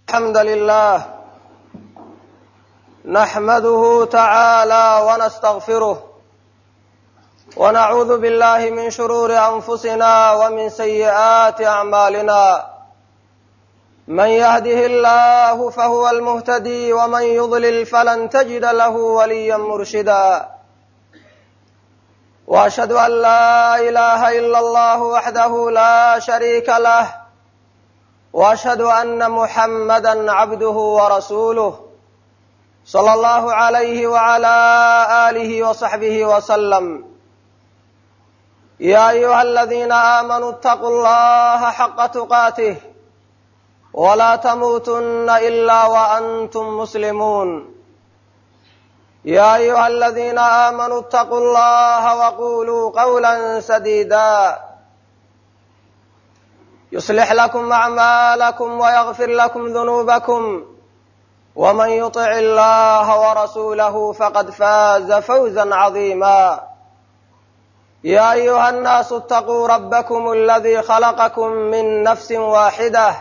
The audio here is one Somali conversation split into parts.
الحمد لله نحمده تعالى ونستغفره ونعوذ بالله من شرور انفسنا ومن سيئات اعمالنا من يهده الله فهو المهتدي ومن يضلل فلن تجد له وليا مرشدا واشهد ان لا اله الا الله وحده لا شريك له واشهد ان محمدا عبده ورسوله صلى الله عليه وعلى اله وصحبه وسلم يا ايها الذين امنوا اتقوا الله حق تقاته ولا تموتن الا وانتم مسلمون يا ايها الذين امنوا اتقوا الله وقولوا قولا سديدا يصلح لكم اعمالكم ويغفر لكم ذنوبكم ومن يطع الله ورسوله فقد فاز فوزا عظيما يا ايها الناس اتقوا ربكم الذي خلقكم من نفس واحده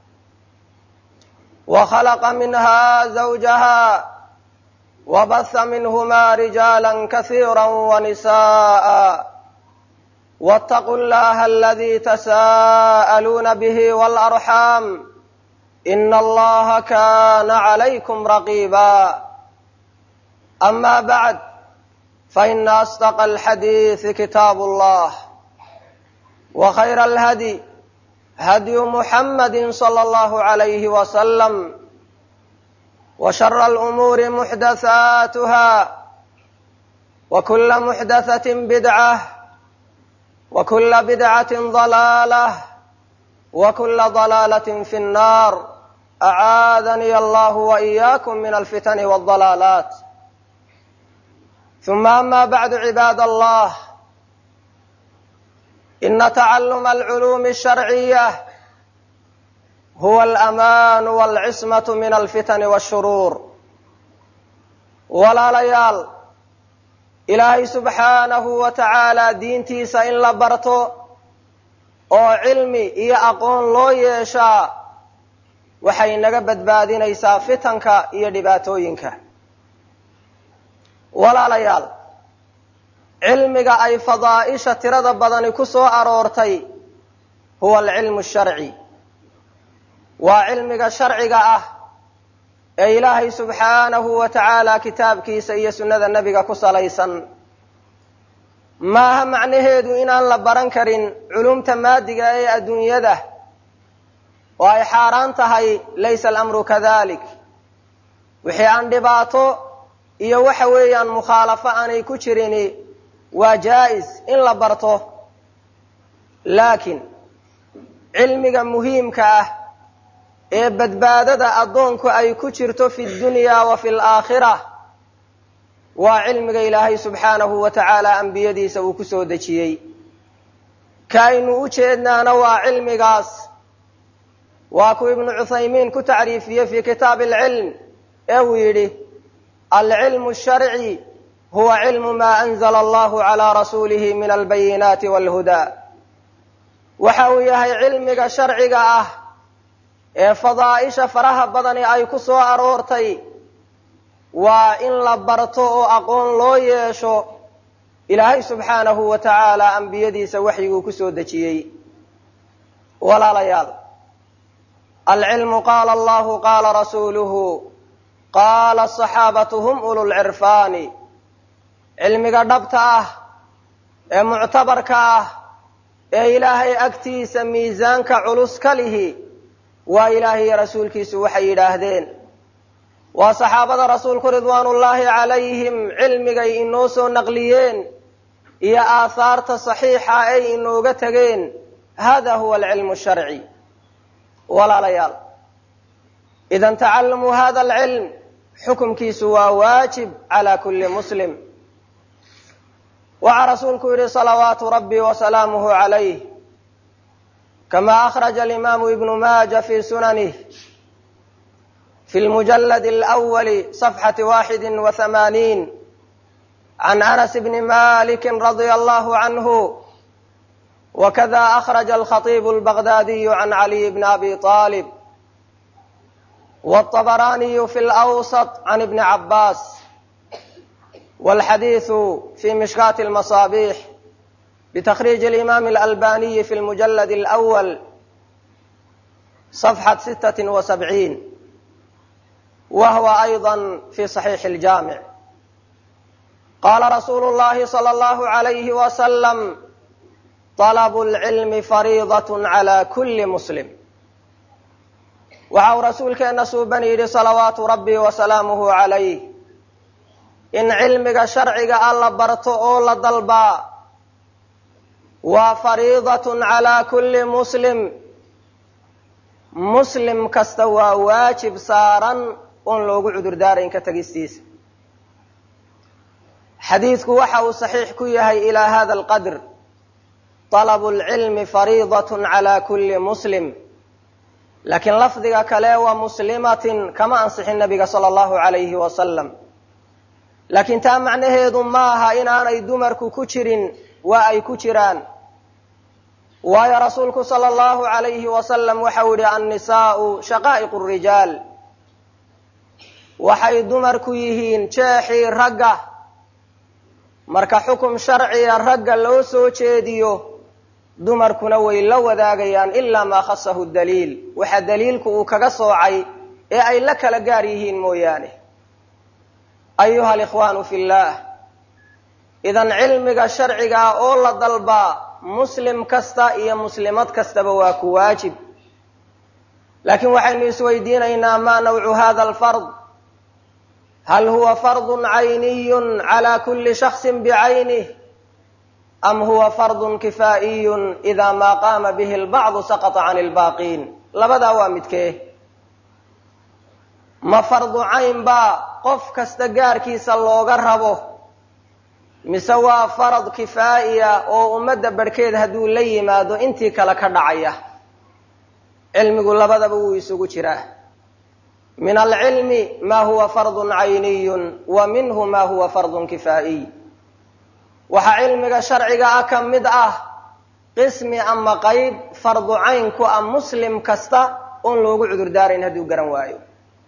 وخلق منها زوجها وبث منهما رجالا كثيرا ونساء واتقوا الله الذي تساءلون به والارحام ان الله كان عليكم رقيبا اما بعد فان اصدق الحديث كتاب الله وخير الهدي هدي محمد صلى الله عليه وسلم وشر الامور محدثاتها وكل محدثه بدعه وكل بدعه ضلاله وكل ضلاله في النار اعاذني الله واياكم من الفتن والضلالات ثم اما بعد عباد الله ان تعلم العلوم الشرعيه هو الامان والcismة min alfitan wالshuruur walaalayaal ilaahay subxaanahu wa tacaala diintiisa in la barto oo cilmi iyo aqoon loo yeeshaa waxay naga badbaadinaysaa fitanka iyo dhibaatooyinka walaalayaal cilmiga ay fadaa'isha tirada badani ku soo aroortay huwa alcilmu sharci waa cilmiga sharciga ah ee ilaahay subxaanahu wa tacaala kitaabkiisa iyo sunnada nebiga ku salaysan maaha macnaheedu inaan la baran karin culumta maadiga ee adduunyada oo ay xaaraan tahay laysa alamru kadalik wixii aan dhibaato iyo waxa weeyaan mukhaalafo aanay ku jirini waa jaa'is in la barto laakiin cilmiga muhiimka ah ee badbaadada addoonku ay ku jirto fi ddunyaa wa fi alaakhira waa cilmiga ilaahay subxaanahu wa tacaala ambiyadiisa uu ku soo dejiyey ka aynu u jeednaana waa cilmigaas waa kuu ibnu cuthaymiin ku tacriifiyey fii kitaabi alcilm ee uu yidhi alcilmu sharci huwa cilmu maa anzala allahu calaa rasuulihi min albayinaati walhudaa waxa uu yahay cilmiga sharciga ah ee fadaa'isha faraha badani ay ku soo aroortay waa in la barto oo aqoon loo yeesho ilaahay subxaanahu wa tacaala ambiyadiisa waxyiguu ku soo dejiyey walaalayaal alcilmu qaala allahu qaala rasuuluhu qaala asaxaabatu hum ululcirfaani cilmiga dhabta ah ee muctabarka ah ee ilaahay agtiisa miisaanka culus ka lihi waa ilaahay iyo rasuulkiisu waxay yidhaahdeen waa saxaabada rasuulku ridwaanullaahi calayhim cilmigay inoo soo naqliyeen iyo aahaarta saxiixa ay inooga tegeen hada huwa alcilmu sharci walaalayaal idan tacalumu hada alcilm xukumkiisu waa waajib calaa kulli muslim waxaa rasuulku yidhi salawaatu rabbi wasalaamuhu calayh kama akhraja alimaamu ibnu maaja fi sunanih fi lmujalad alawali safxati waaxidi wa hamaaniin can anas bni maliki radia allahu canhu wakada akhraja alkhatiibu albagdaadiyu can caliy bni abi aalib والطبراني في الأوسط عن ابن عباس والحديث في مشكاة المصابيح بتخريج الإمام الألباني في المجلد الأول صفحة ستة وسبعين وهو أيضا في صحيح الجامع قال رسول الله صلى الله عليه وسلم طلب العلم فريضة على كل مسلم waxau rasuulkeenna suuban yidhi salawaatu rabbi wa salaamuhu calayh in cilmiga sharciga ah la barto oo la dalbaa waa fariidatun calaa kulli muslim muslim kasta waa waajib saaran oon loogu cudurdaarayn ka tegistiisa xadiidku waxa uu saxiix ku yahay ilaa hada alqadr talabu lcilmi fariidatun calaa kulli muslim laakiin lafdiga kale waa muslimatin kama ansixin nabiga sala allahu calayhi wasalam laakiin taa macnaheedu maaha inaanay dumarku ku jirin waa ay ku jiraan waayo rasuulku sala allahu calayhi wasalam waxau yihi annisaa'u shaqaa'iqu rijaal waxay dumarku yihiin jeexii ragga marka xukum sharciga ragga loo soo jeediyo dumarkuna way la wadaagayaan ilaa maa khasahu daliil waxa daliilku uu kaga soocay ee ay la kala gaar yihiin mooyaane ayuha alikhwaanu fi llaah idan cilmiga sharcigaa oo la dalbaa muslim kasta iyo muslimad kastaba waa ku waajib laakiin waxaynu isweydiinaynaa maa nawcu hada alfard hal huwa fardun cayniyun calaa kulli shaksin bicaynih am huwa fardun kifaa'iyun idaa maa qaama bihi albacdu saqata can ilbaaqiin labadaa waa midkee ma fardu cayn baa qof kasta gaarkiisa looga rabo mise waa farad kifaa'iya oo ummadda barhkeed hadduu la yimaado intii kale ka dhacaya cilmigu labadaba wuu isugu jiraa min alcilmi ma huwa fardun cayniyun wa minhu ma huwa fardun kifaa'iy waxaa cilmiga sharciga ah ka mid ah qismi ama qayb fardu cayn ku ah muslim kasta oon loogu cudurdaarayn hadduu garan waayo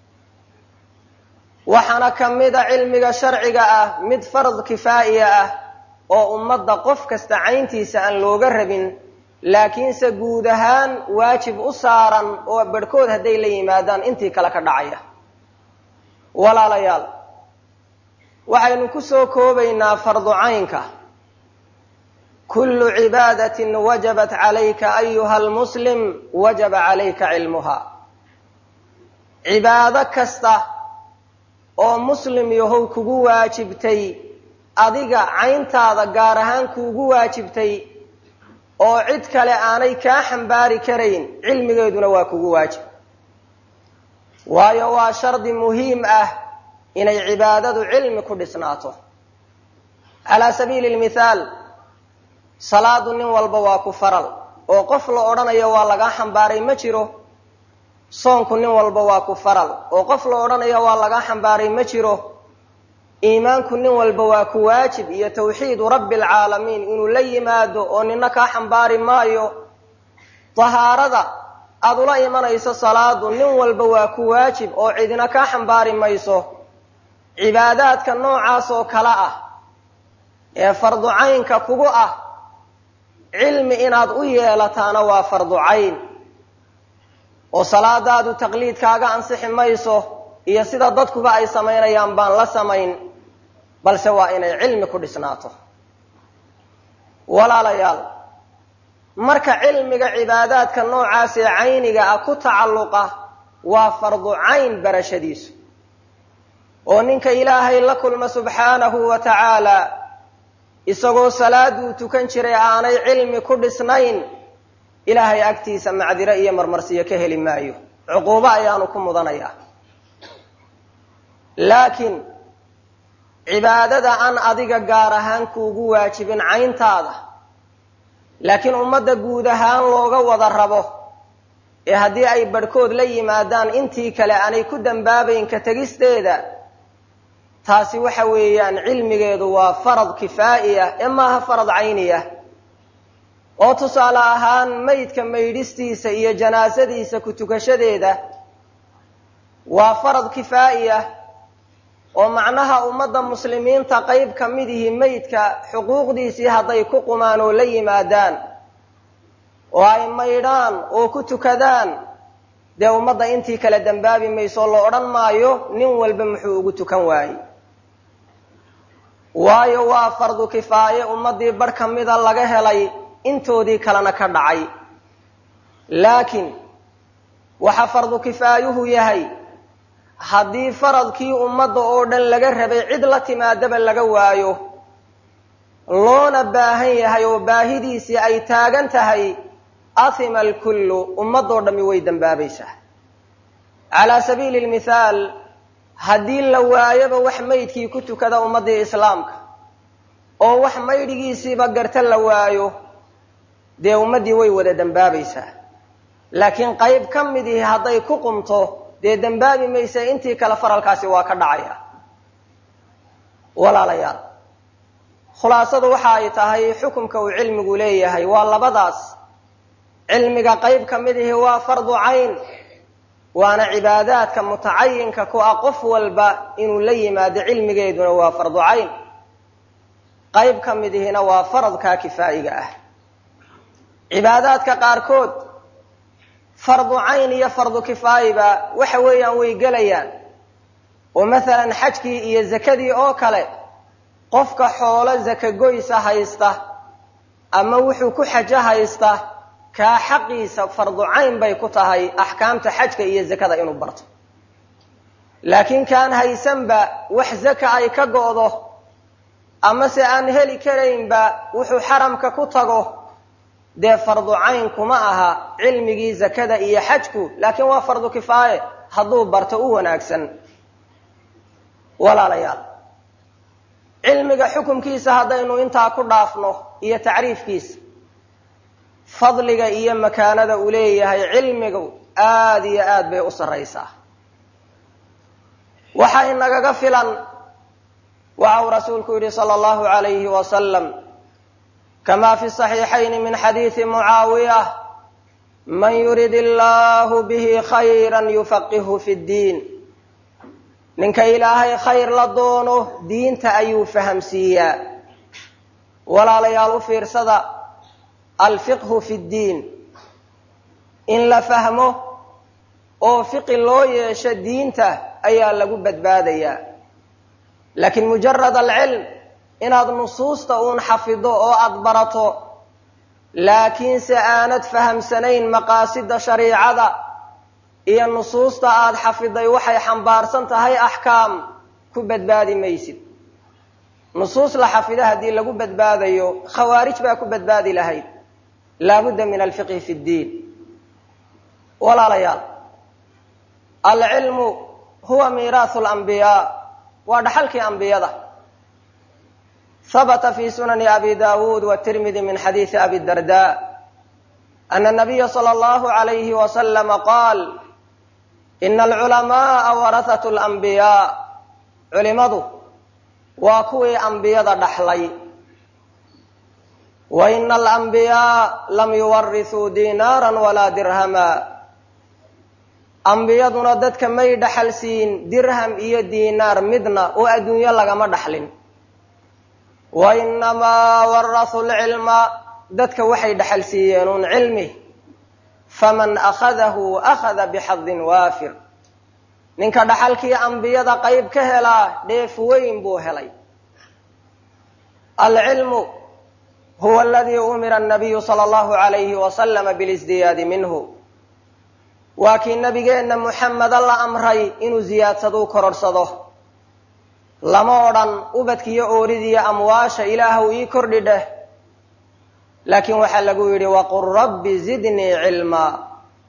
waxaana ka mid a cilmiga sharciga ah mid fard kifaa'iya ah oo ummadda qof kasta cayntiisa aan looga rabin laakiinse guud ahaan waajib u saaran oo barhkood hadday la yimaadaan intii kale ka dhacaya walaalayaal waxaynu ku soo koobaynaa fardu caynka kullu cibaadatin wajabat calayka ayuha almuslim wajaba calayka cilmuha cibaado kasta oo muslim yahow kugu waajibtay adiga cayntaada gaar ahaan kuugu waajibtay oo cid kale aanay kaa xambaari karayn cilmigeeduna waa kugu waajib waayo waa shardi muhiim ah inay cibaadadu cilmi ku dhisnaato calaa sabiili lmithaal salaadu nin walba waa ku faral oo qof la odhanayo waa lagaa xambaaray ma jiro soonku nin walba waa ku faral oo qof la odhanayo waa lagaa xambaaray ma jiro iimaanku nin walba waa ku waajib iyo tawxiidu rabbi alcaalamiin inuu la yimaado oo nina kaa xambaari maayo tahaarada aada ula imanayso salaadu nin walba waa ku waajib oo cidina kaa xambaari mayso cibaadaadka noocaas oo kale ah ee fardu caynka kugu ah cilmi inaad u yeelataana waa fardu cayn oo salaadaadu taqliid kaaga ansixi mayso iyo sida dadkuba ay samaynayaan baan la samayn balse waa inay cilmi ku dhisnaato walaalayaal marka cilmiga cibaadaadka noocaas ee cayniga ah ku tacalluqa waa fardu cayn barashadiisu oo ninka ilaahay la kulma subxaanahu wa tacaala isagoo salaaduu tukan jiray aanay cilmi ku dhisnayn ilaahay agtiisa macdiro iyo marmarsiyo ka heli maayo cuquubo ayaanu ku mudanayaa laakiin cibaadada aan adiga gaar ahaan kuugu waajibin cayntaada laakiin ummadda guud ahaan looga wada rabo ee haddii ay barhkood la yimaadaan intii kale aanay ku dambaabayn ka tegisteeda taasi waxa weeyaan cilmigeedu waa farad kifaa'iya ee maaha farad cayniya oo tusaale ahaan maydka maydhistiisa iyo janaasadiisa ku tukashadeeda waa farad kifaa'i ah oo macnaha ummadda muslimiinta qayb ka mid ihi meydka xuquuqdiisii hadday ku qumaan oo la yimaadaan oo ay maydhaan oo ku tukadaan dee ummadda intii kale dembaabi mayso la odhan maayo nin walba muxuu ugu tukan waayey waayo waa fardu kifaaye ummaddii bar ka mida laga helay intoodii kalena ka dhacay laakiin waxa fardu kifaayuhu yahay haddii faradkii ummadda oo dhan laga rabay cid la timaadaba laga waayo loona baahan yahay oo baahidiisii ay taagan tahay ahima alkullu ummadoo dhammi way dembaabaysaa calaa sabiili lmithaal haddii la waayoba wax maydkii ku tukada ummaddii islaamka oo wax maydhigiisiiba garta la waayo dee ummaddii way wada dembaabaysaa laakiin qayb ka mid ihi hadday ku qumto dee dembaabi maysa intii kale faralkaasi waa ka dhacaya walaalayaal khulaasadu waxa ay tahay xukumka uu cilmigu leeyahay waa labadaas cilmiga qayb ka mid ihi waa fardu cayn waana cibaadaadka mutacayinka ku ah qof walba inuu la yimaado cilmigeeduna waa fardu cayn qayb ka mid ihina waa faradkaa kifaa'iga ah cibaadaadka qaarkood fardu cayn iyo fardu kifaayiba waxa weeyaan way gelayaan oo masalan xajkii iyo zakadii oo kale qofka xoolo zaka goysa haysta ama wuxuu ku xajo haysta kaa xaqiisa fardu cayn bay ku tahay axkaamta xajka iyo zakada inuu barto laakiin kaan haysanba wax zaka ay ka go'do amase aan heli karaynba wuxuu xaramka ku tago dee fardu cayn kuma aha cilmigii zakada iyo xajku laakiin waa fardu kifaaye hadduu barto u wanaagsan walaalayaal cilmiga xukumkiisa haddaynu intaa ku dhaafno iyo tacriifkiisa fadliga iyo makaanada uu leeyahay cilmigu aada iyo aad bay u sarraysaa waxa inagaga filan waxa uu rasuulku yidhi sala allahu alayhi wasalam kama fi saxiixayni min xadiidi mucaawiya man yurid illahu bihi khayra yufaqihu fi ddiin ninka ilaahay khayr la doono diinta ayuu fahamsiiyaa walaalayaal u fiirsada alfiqhu fi ddiin in la fahmo oo fiqi loo yeesho diinta ayaa lagu badbaadayaa laakiin mujarad alcilm inaad nusuusta uun xafido oo aada barato laakiinse aanad fahamsanayn maqaasida shariicada iyo nusuusta aada xafiday waxay xambaarsan tahay axkaam ku badbaadi maysid nusuus la xafido haddii lagu badbaadayo khawaarij baa ku badbaadi lahayd laabudda min alfiqhi fi ddiin walaalayaal alcilmu huwa miiraahu lambiyaa waa dhaxalkii ambiyada habta fi sunani abi dawuud wtirmidi min xadiidi abi darda ana nabiya sala allahu alayhi wasalama qaal ina alculamaaa warahatu lambiyaa culimadu waa kuwii ambiyada dhaxlay wa ina alambiyaa lam yuwarisuu diinaara walaa dirhama ambiyaduna dadka may dhaxal siin dirham iyo diinaar midna oo adduunyo lagama dhaxlin wa inamaa warasuu lcilma dadka waxay dhaxal siiyeen uun cilmi faman akhadahu akhada bixadin waafir ninka dhaxalkii ambiyada qayb ka helaa dheef weyn buu helay alcilmu huwa aladii umira anabiyu sala allahu alayhi wasalama bilisdiyaadi minhu waa kii nabigeenna muxameda la amray inuu ziyaadsaduu kororhsado lama odhan ubadkiiyo ooridiiyo amwaasha ilaahw ii kordhi dheh laakiin waxaa lagu yidhi waqul rabbi zidnii cilmaa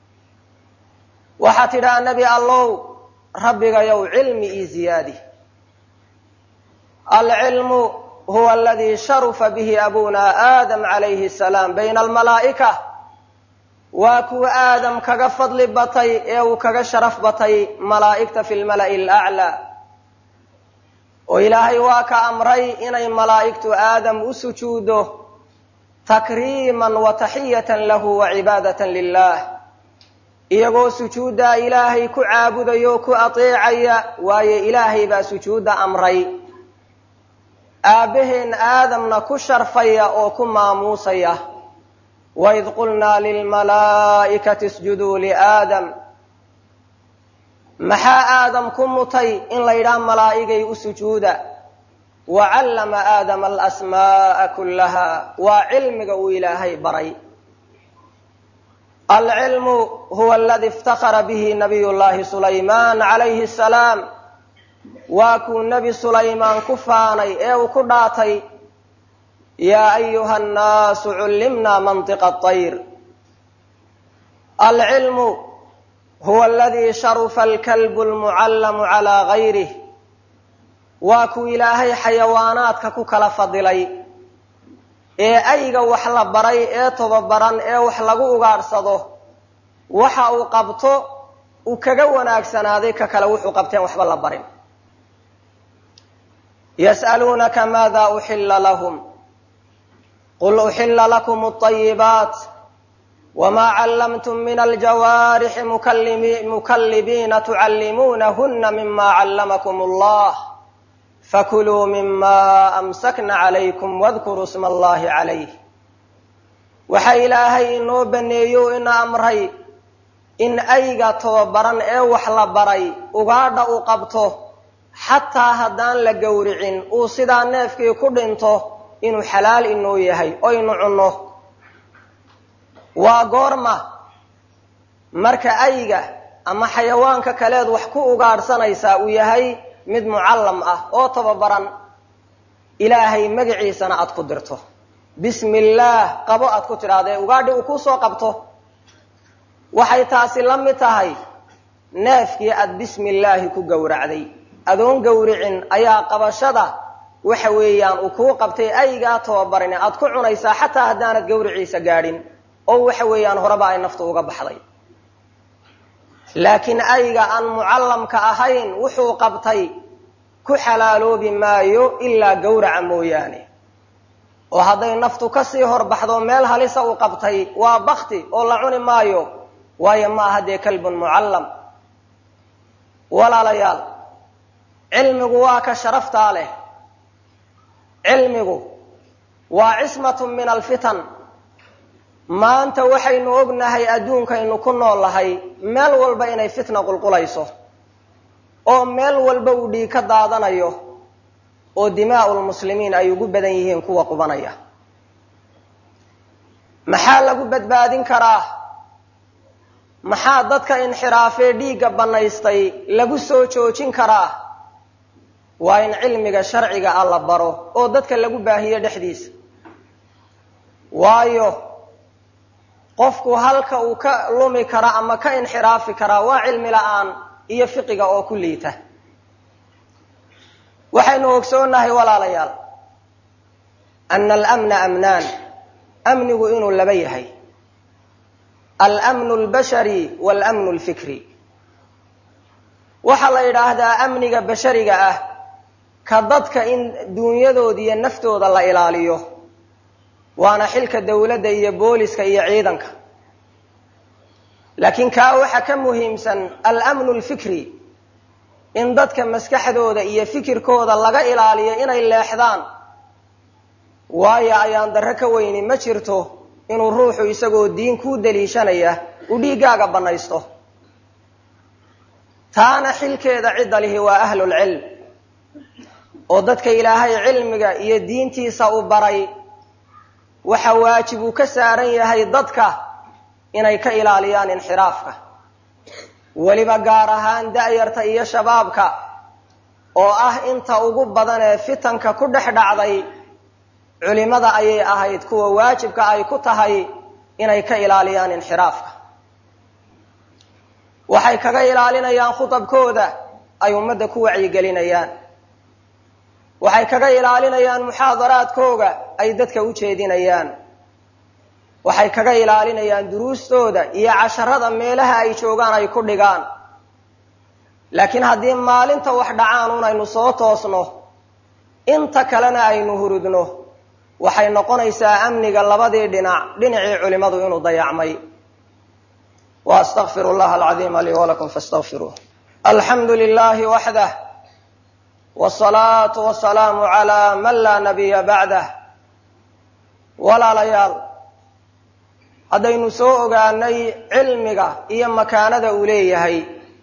waxaa tidhaha nebi allow rabbigayow cilmi ii ziyaadi alcilmu huwa aladii sharufa bihi abuna aadam calayhi asalaam bayna almalaa'ika waa kuwa aadam kaga fadli batay ee uu kaga sharaf batay malaa'igta fi lmala'i alaclaa oo ilaahay waa ka amray inay malaa'igtu aadam u sujuudo takriiman wa taxiyatan lahu wa cibaadatan lilah iyagoo sujuuddaa ilaahay ku caabudaya oo ku ateecaya waayo ilaahay baa sujuudda amray aabbaheen aadamna ku sharfaya oo ku maamuusaya waid qulnaa lilmalaa'ikati isjuduu liaadam maxaa aadam ku mutay in la yidhaha malaa'igay u sujuuda wa callama aadama alasmaa'a kullaha waa cilmiga uu ilaahay baray alcilmu huwa aladi iftakara bihi nabiy llahi sulaymaan calayhi asalaam waa kuu nebi sulaymaan ku faanay ee uu ku dhaatay yaa ayuha annaasu cullimnaa mantiqa atayr alcilmu huwa aladii sharufa alkalbu almucallamu calaa gayrih waa kuu ilaahay xayawaanaadka ku kala fadilay ee ayga wax la baray ee tobabaran ee wax lagu ugaadhsado waxa uu qabto uu kaga wanaagsanaaday ka kale wuxuu qabteen waxba la barin yas'aluunaka maada uxilla lahum qul uxilla lakum alطayibaat wma callamtum min aljawaarixi mukallibiina tucallimuunahuna mima callamakum allah fakuluu mima amsakna calaykum wadkuruu sma allahi calayh waxa ilaahay inoo baneeyo ina amray in ayga tobabaran ee wax la baray ugaadha uu qabto xataa haddaan la gowricin uu sidaa neefkii ku dhinto inuu xalaal inoo yahay oynu cunno waa goorma marka ayga ama xayawaanka kaleed wax ku ugaadhsanaysaa uu yahay mid mucallam ah oo tababaran ilaahay magaciisana aad ku dirto bismi illaah qabo aad ku tidhaahda ee ugaadhi uu kuu soo qabto waxay taasi la mid tahay neefkii aad bismi illaahi ku gowracday adoon gowricin ayaa qabashada waxa weeyaan uu kuu qabtay aygaa tababarin aad ku cunaysaa xataa haddaanad gowriciisa gaadhin oo waxa weeyaan horeba ay naftu uga baxday laakiin ayga aan mucallamka ahayn wuxuu qabtay ku xalaaloobi maayo ilaa gowraca mooyaane oo hadday naftu kasii horbaxdo meel halisa uu qabtay waa bakti oo la cuni maayo waayo ma aha dee kalbun mucallam walaalayaal cilmigu waa ka sharaftaa leh cilmigu waa cismatun min alfitan maanta waxaynu ognahay adduunkaynu ku nool lahay meel walba inay fitna qulqulayso oo meel walba uu dhiig ka daadanayo oo dimaa'u lmuslimiin ay ugu badan yihiin kuwa qubanaya maxaa lagu badbaadin karaa maxaa dadka inxiraafee dhiigga bannaystay lagu soo joojin karaa waa in cilmiga sharciga ah la baro oo dadka lagu baahiyo dhexdiisa waayo qofku halka uu ka lumi kara ama ka inxiraafi karaa waa cilmi la-aan iyo fiqiga oo ku liita waxaynu ogsoonahay walaalayaal ana alamna amnaan amnigu inuu laba yahay almnu lbashari walmnu lfikri waxaa la yidhaahdaa amniga bashariga ah ka dadka in duunyadooda iyo naftooda la ilaaliyo waana xilka dowladda iyo booliska iyo ciidanka laakiin kaa waxa ka muhiimsan almnu lfikri in dadka maskaxdooda iyo fikirkooda laga ilaaliyo inay leexdaan waayo ayaan darro ka weyni ma jirto inuu ruuxu isagoo diin kuu daliishanaya uu dhiiggaaga bannaysto taana xilkeeda cidda lihi waa ahlulcilm oo dadka ilaahay cilmiga iyo diintiisa u baray waxa waajib uu ka saaran yahay dadka inay ka ilaaliyaan inxiraafka weliba gaar ahaan da'yarta iyo shabaabka oo ah inta ugu badan ee fitanka ku dhex dhacday culimada ayay ahayd kuwa waajibka ay ku tahay inay ka ilaaliyaan inxiraafka waxay kaga ilaalinayaan khutabkooda ay ummadda ku wacyigelinayaan waxay kaga ilaalinayaan muxaadaraadkooga ay dadka u jeedinayaan waxay kaga ilaalinayaan duruustooda iyo casharada meelaha ay joogaan ay ku dhigaan laakiin haddii maalinta wax dhacaan un aynu soo toosno inta kalena aynu hurudno waxay noqonaysaa amniga labadii dhinac dhinacii culimmadu inuu dayacmay واستغفر الله العظيم لي ولكم فاستغفروه الحمد لله وحده والصلاة والسلام على من لا نبي بعده walaalayaal haddaynu soo ogaanay cilmiga iyo makaanada uu leeyahay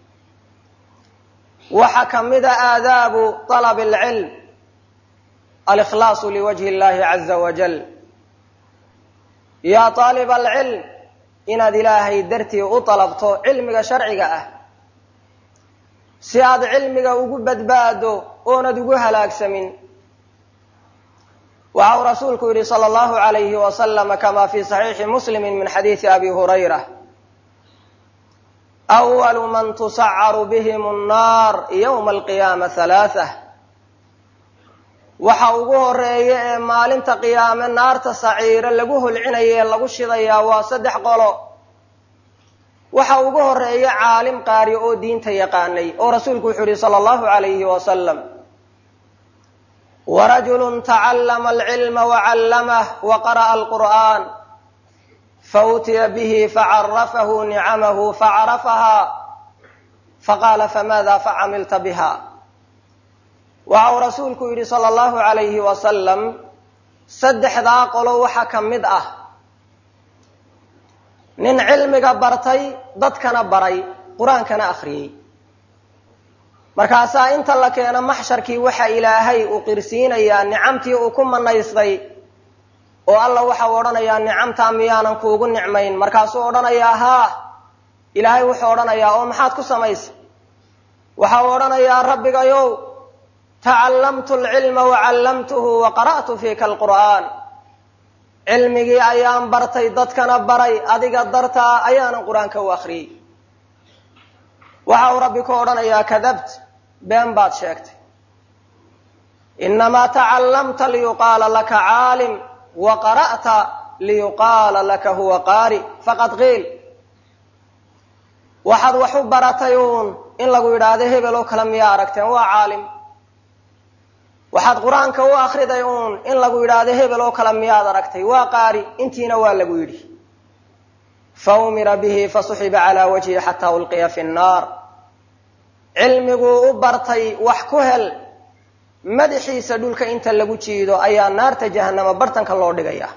waxaa ka mida aadaabu طalab اlcilm alikhlaasu liwajhi اllahi caza wajal yaa طaalib alcilm inaad ilaahay dartii u dalabto cilmiga sharciga ah si aad cilmiga ugu badbaado oonad ugu halaagsamin waxa uu rasuulku yihi salى اllahu عalayhi waslama kama fi صaxiixi muslimi min xadiidi abi hurayra أwalu man tusacaru bihim الnaar ywma alqiyaama halaaثة waxa ugu horeeya ee maalinta qiyaame naarta saciiro lagu holcinaya ee lagu shidayaa waa saddex qolo waxa ugu horeeya caalim qaari oo diinta yaqaanay oo rasuulku wuxuu yihi salى اllahu عalayhi wasalam warajulu tacallama alcilma wacallamah waqara'a alqur'an fautiya bihi facarafahu nicamahu facarafaha faqaala famada facamilta biha waxa uu rasuulku yidhi sala allahu calayhi wasalam saddexdaa qolo waxa ka mid ah nin cilmiga bartay dadkana baray qur-aankana akhriyey markaasaa inta la keeno maxsharkii waxa ilaahay uu qirsiinayaa nicamtii uu ku manaystay oo alla waxau odhanayaa nicamtaa miyaanan kuugu nicmayn markaasuu odhanayaa haa ilaahay wuxuu odhanayaa oo maxaad ku samaysay waxau odhanayaa rabbigayow tacallamtu alcilma wacallamtuhu wa qara'tu fiika alqur'aan cilmigii ayaan bartay dadkana baray adiga dartaa ayaanan qur-aanka u akhriyey waxa uu rabbi ku odhanayaa kadabt been baad sheegtay inamaa tacallamta liyuqaala laka caalim wa qara'ta liyuqaala laka huwa qaari faqad qiil waxaad wax u baratay uun in lagu yidhaahdo hebel oo kale miyaa aragteen waa caalim waxaad qur-aanka u akhriday uun in lagu yidhaahdo hebel oo kale miyaad aragtay waa qaari intiina waa lagu yidhi faumira bihi fasuxiba calaa wajhi xataa ulqiya fi nnaar cilmiguu u bartay wax ku hel madaxiisa dhulka inta lagu jiido ayaa naarta jahanama bartanka loo dhigaya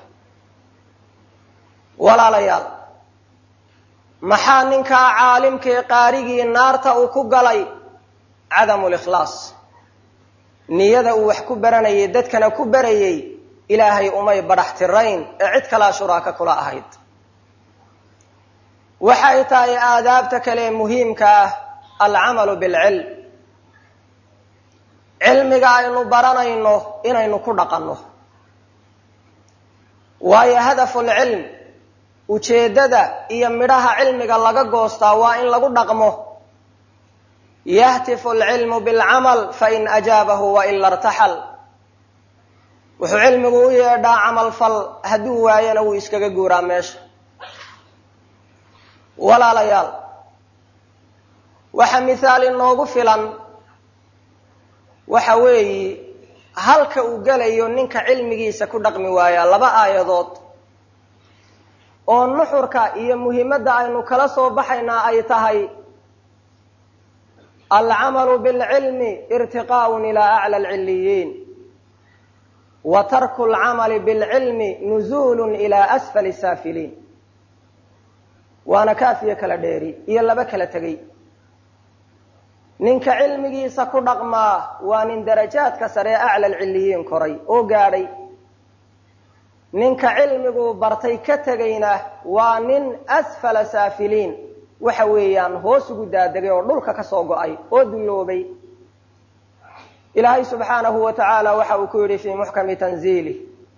walaalayaal maxaa ninkaa caalimkii qaarigii naarta uu ku galay cadamu likhlaas niyada uu wax ku baranayay dadkana ku barayay ilaahay umay badhax tirayn ee cid kalaa shuraaka kula ahayd waxay tahay aadaabta kale muhiimka ah alcamalu bilcilm cilmiga aynu baranayno inaynu ku dhaqanno waayo hadafu lcilm ujeeddada iyo midhaha cilmiga laga goostaa waa in lagu dhaqmo yahtifu alcilmu bilcamal fain ajaabahu waila irtaxal wuxuu cilmigu u yeedhaa camal fal hadduu waayana wuu iskaga guuraa meesha walaalayaal waxa mithaal inoogu filan waxa weeyi halka uu gelayo ninka cilmigiisa ku dhaqmi waayaa laba aayadood oo nuxurka iyo muhimadda aynu kala soo baxaynaa ay tahay alcamalu bilcilmi irtiqaaun ilaa acla alcilliyiin wa tarku alcamali bilcilmi nuzuulun ilaa asfali saafiliin waana kaafiyo kala dheeri iyo laba kala tegey ninka cilmigiisa ku dhaqmaa waa nin darajaadka sare acla alcilliyiin koray oo gaadhay ninka cilmiguu bartay ka tegayna waa nin asfala saafiliin waxa weeyaan hoos ugu daadegay oo dhulka ka soo go-ay oo dulloobay ilaahay subxaanahu wa tacaala waxa uu ku yidhi fii muxkami tanziilih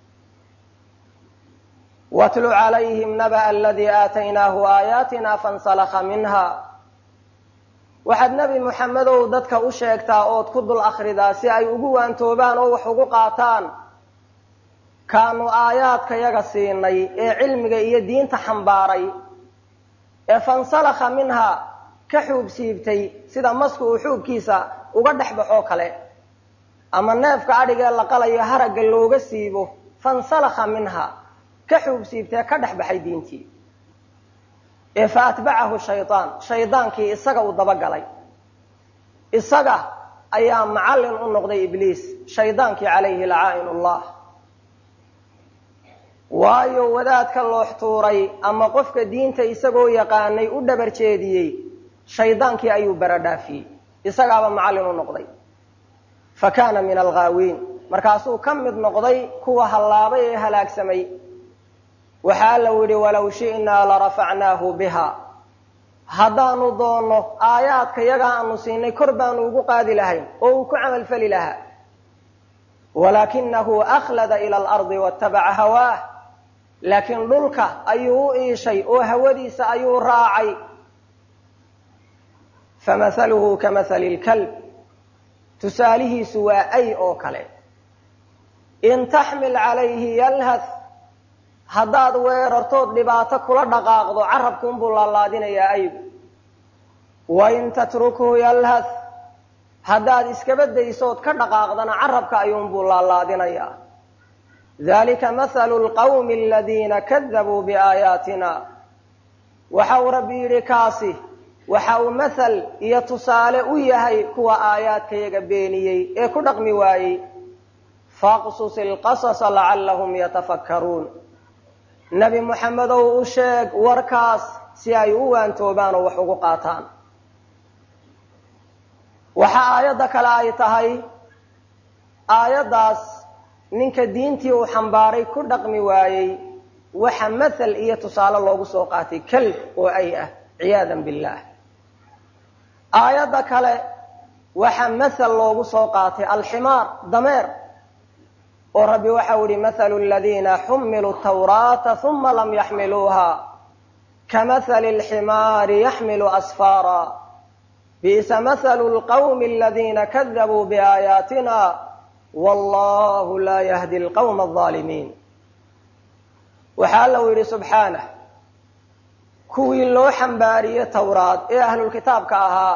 watlu calayhim naba'a aladii aataynaahu aayaatina fansalakha minha waxaad nebi muxamedow dadka u sheegtaa ood ku dul akhridaa si ay ugu waantoobaan oo wax ugu qaataan kaanu aayaadka yaga siinay ee cilmiga iyo diinta xambaaray ee fansalakha minha ka xuub siibtay sida masku uu xuubkiisa uga dhex baxoo kale ama neefka adhigee la qalayo haragga looga siibo fansalakha minha ka xuub siibtee ka dhex baxay diintii ee fa atbacahu shaydaan shaydaankii isaga uu dabagalay isaga ayaa macallin u noqday ibliis shaydaankii calayhi lacaa'in ullah waayo wadaadka loox tuuray ama qofka diinta isagoo yaqaanay u dhabar jeediyey shaydaankii ayuu baradhaafiyey isagaaba macallin u noqday fa kaana min alghaawiin markaasuu ka mid noqday kuwa hallaabay ee halaagsamay waxaa allau yidhi walow shi'naa larafacnaahu biha haddaanu doonno aayaadka yagaa aanu siinay kor baanu ugu qaadi lahayn oo uu ku camalfali lahaa walaakinahu akhlada ila alardi waatabaca hawaah laakiin dhulka ayuu u iishay oo hawadiisa ayuu raacay famahaluhu kamahali lkalb tusaalihiisu waa ay oo kale in taxmil calayhi yalhath haddaad weerartood dhibaato kula dhaqaaqdo carabkuunbuu laalaadinayaa aygu wain tatrukhu yalhath haddaad iskaba daysood ka dhaqaaqdana carabka ayuunbuu laalaadinayaa dalika mathalu lqawmi aladiina kadabuu biaayaatina waxa uu rabbi yidhi kaasi waxa uu mathal iyo tusaale u yahay kuwa aayaadkayaga beeniyey ee ku dhaqmi waayey faqsus ilqasasa lacallahum yatafakkaruun nebi moxamedow u sheeg warkaas si ay u waantoobaan oo wax ugu qaataan waxa aayadda kale ay tahay aayaddaas ninka diintii uu xambaaray ku dhaqmi waayey waxa mathal iyo tusaale loogu soo qaatay kelb oo ay ah ciyaadan billaah aayadda kale waxa mathal loogu soo qaatay alximaar dameer oo rabbi waxau yihi mathalu aladiina xumiluu tawraata huma lam yaxmiluuha kamahali alximaari yaxmilu asfaara bi'sa mathalu lqawmi aladiina kadabuu biaayaatina wallahu laa yahdi alqawma alظaalimiin waxaa allau yidhi subxaanah kuwii loo xambaariyey towraad ee ahlulkitaabka ahaa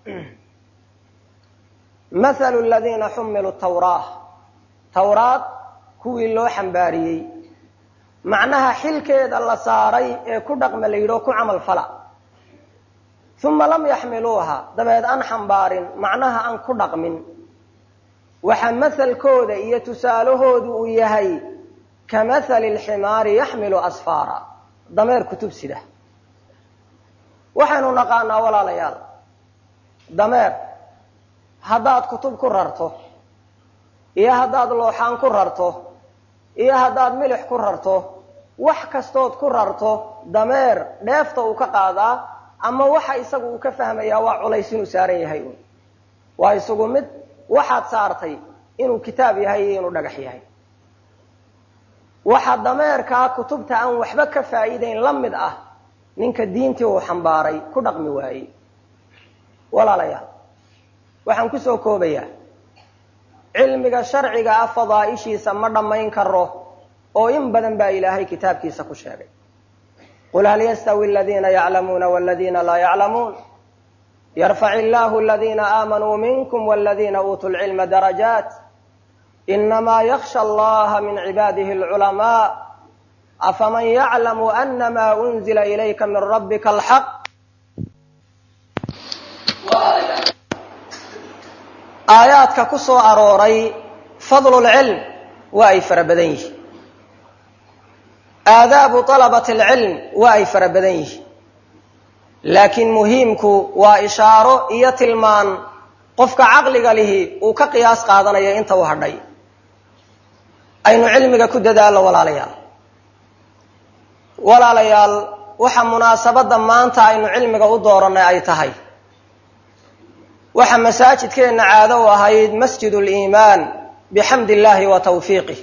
mathalu aladiina xumiluu tawraa towraad kuwii loo xambaariyey macnaha xilkeeda la saaray ee ku dhaqma la yidhi oo ku camal fala uma lam yaxmiluuha dabeed aan xambaarin macnaha aan ku dhaqmin waxa mahalkooda iyo tusaalahoodu uu yahay ka mahali alximaari yaxmilu asfaara dameer kutub sida waxaynu naqaanaa walaalayaal dameer haddaad kutub ku rarto iyo haddaad looxaan ku rarto iyo haddaad milix ku rarto wax kastood ku rarto dameer dheefta uu ka qaadaa ama waxa isagu uu ka fahmayaa waa culays inuu saaran yahay un waa isagu mid waxaad saartay inuu kitaab yahay iyo inuu dhagax yahay waxa dameerkaa kutubta aan waxba ka faa'iidayn la mid ah ninka diintii uu xambaaray ku dhaqmi waayey walaalayaal waxaan ku soo koobayaa cilmiga sharciga ah fadaa'ishiisa ma dhammayn karo oo in badan baa ilaahay kitaabkiisa ku sheegay qul hal yastawi aladiina yaclamuuna waladiina laa yaclamuun yarfac illaahu aladiina aamanuu minkum waladiina uutuu lcilma darajaat inamaa yakhsha allaha min cibaadihi alculamaa afaman yaclamu anama unzila ilayka min rabbika alxaq aayaadka ku soo arooray fadlulcilm waa ay fara badan yihiin aadaabu talabati alcilm waa ay fara badan yihiin laakiin muhiimku waa ishaaro iyo tilmaan qofka caqliga lihi uu ka qiyaas qaadanayo inta u hadhay aynu cilmiga ku dadaallo walaalayaal walaalayaal waxa munaasabadda maanta aynu cilmiga u doorannay ay tahay waxa masaajidkeenna caado u ahayd masjid liimaan bixamdi illaahi wa tawfiiqih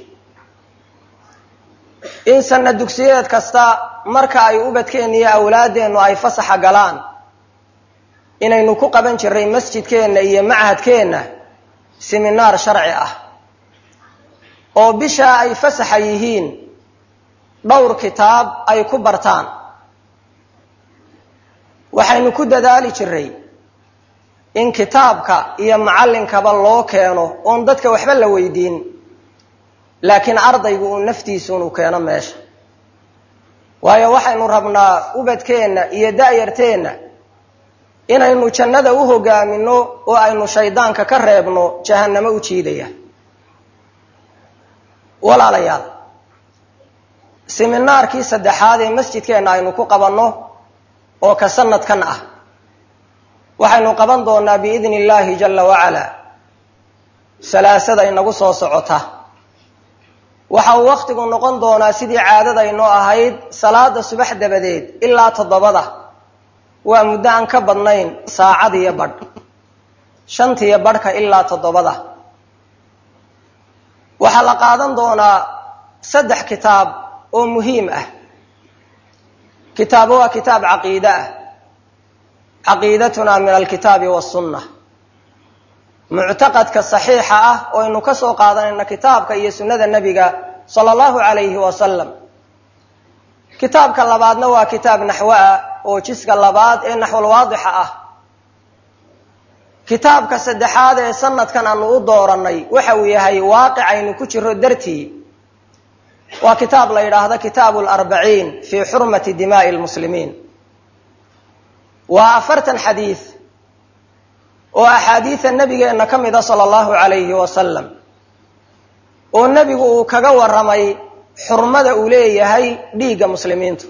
in sanna dugsiyeed kasta marka ay ubadkeenna iyo awlaaddeennu ay fasaxa galaan inaynu ku qaban jirray masjidkeenna iyo machadkeenna siminaar sharci ah oo bishaa ay fasaxa yihiin dhowr kitaab ay ku bartaan waxaynu ku dadaali jirray in kitaabka iyo macallinkaba loo keeno oon dadka waxba la weydiin laakiin ardaygu uu naftiisuunu keeno meesha waayo waxaynu rabnaa ubadkeenna iyo da'yarteenna inaynu jannada u hogaamino oo aynu shaydaanka ka reebno jahannamo u jiidaya walaalayaal siminaarkii saddexaad ee masjidkeenna aynu ku qabanno oo ka sanadkan ah waxaynu qaban doonaa biidni illaahi jalla wacalaa salaasada inagu soo socota waxa uu wakhtigu noqon doonaa sidii caadadaynoo ahayd salaada subax dabadeed ilaa toddobada waa muddo aan ka badnayn saacadiyo badh shantiyo badhka ilaa toddobada waxaa la qaadan doonaa saddex kitaab oo muhiim ah kitaabo waa kitaab caqiide ah caqiidatuna min alkitaabi wasunna muctaqadka saxiixa ah oo aynu ka soo qaadanayna kitaabka iyo sunnada nebiga sala allahu calayhi wasalam kitaabka labaadna waa kitaab naxwo ah oo jiska labaad ee naxwalwaadixa ah kitaabka saddexaad ee sanadkan aanu u doorannay waxa uu yahay waaqic aynu ku jiro dartii waa kitaab la yidhaahdo kitaabu larbaciin fii xurmati dimaa'i lmuslimiin waa afartan xadiid oo axaadiida nebigeenna ka mida sala allahu calayhi wasalam oo nebigu uu kaga warramay xurmada uu leeyahay dhiigga muslimiintu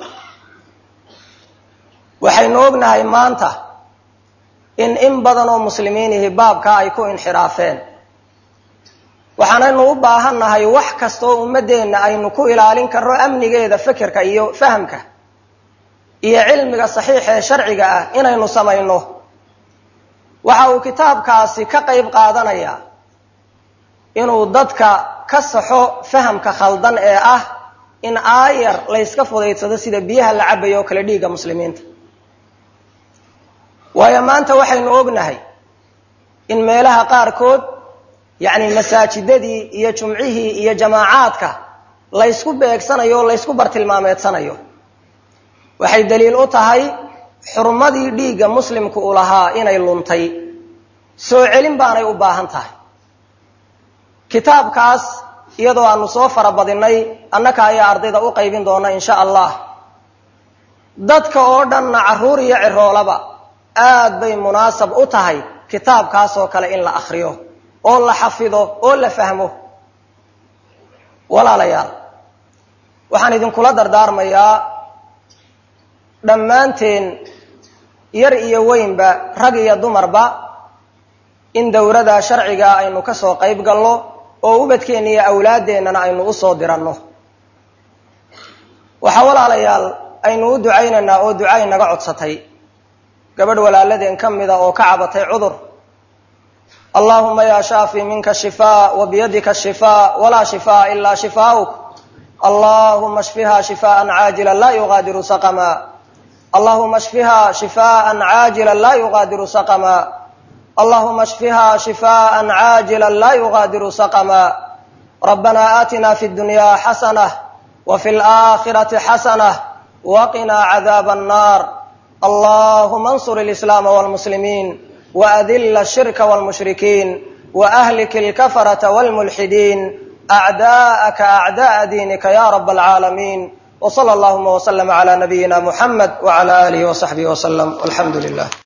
waxaynu ognahay maanta in in badan oo muslimiinihi baabkaa ay ku inxiraafeen waxaanaynu u baahannahay wax kasta oo ummaddeenna aynu ku ilaalin karno amnigeeda fikirka iyo fahamka iyo cilmiga saxiixa ee sharciga ah inaynu samayno waxa uu kitaabkaasi ka qayb qaadanayaa inuu dadka ka saxo fahamka khaldan ee ah in aayar layska fudaydsado sida biyaha la cabayo oo kale dhiigga muslimiinta waayo maanta waxaynu ognahay in meelaha qaarkood yacni masaajidadii iyo jumcihii iyo jamaacaadka laysku beegsanayo oo laysku bartilmaameedsanayo waxay daliil u tahay xurmadii dhiigga muslimku u lahaa inay luntay soo celin baanay u baahan tahay kitaabkaas iyadoo aanu soo farabadinnay annaka ayaa ardayda u qaybin doona insha allah dadka oo dhanna carruur iyo ciroolaba aad bay munaasab u tahay kitaabkaasoo kale in la akhriyo oo la xafido oo la fahmo walaalayaal waxaan idinkula dardaarmayaa dhammaanteen yar iyo weynba rag iyo dumarba in dowrada sharciga aynu ka soo qayb galno oo ubadkeenna iyo awlaadeennana aynu u soo diranno waxaa walaalayaal aynu u ducaynaynaa oo duca inaga codsatay gabadh walaaladeen ka mida oo ka cabatay cudur allahuma ya shaafi minka shifaa wa biyadika shifaa walaa shifaa ilaa shifaa'uk allahuma shfiha shifaan caajila laa yugaadiru saqama allahuma shfiha shifaan caajila laa yugaadiru saqama allahuma shfiha shifaan caajila laa yugaadiru saqama rabbana aatina fi dunya xasanah wa fi laakhirati xasanah waqinaa cadaaba annar allahuma ansur alislaama walmuslimiin waadilla ashirka walmushrikiin waahlik alkafarata walmulxidiin acdaa'aka acda'a diinika ya rab alcaalamiin wsala allahuma wslama cla nabiyina muxamed wcla alihi wsaxbihi wslm walxamdu lilah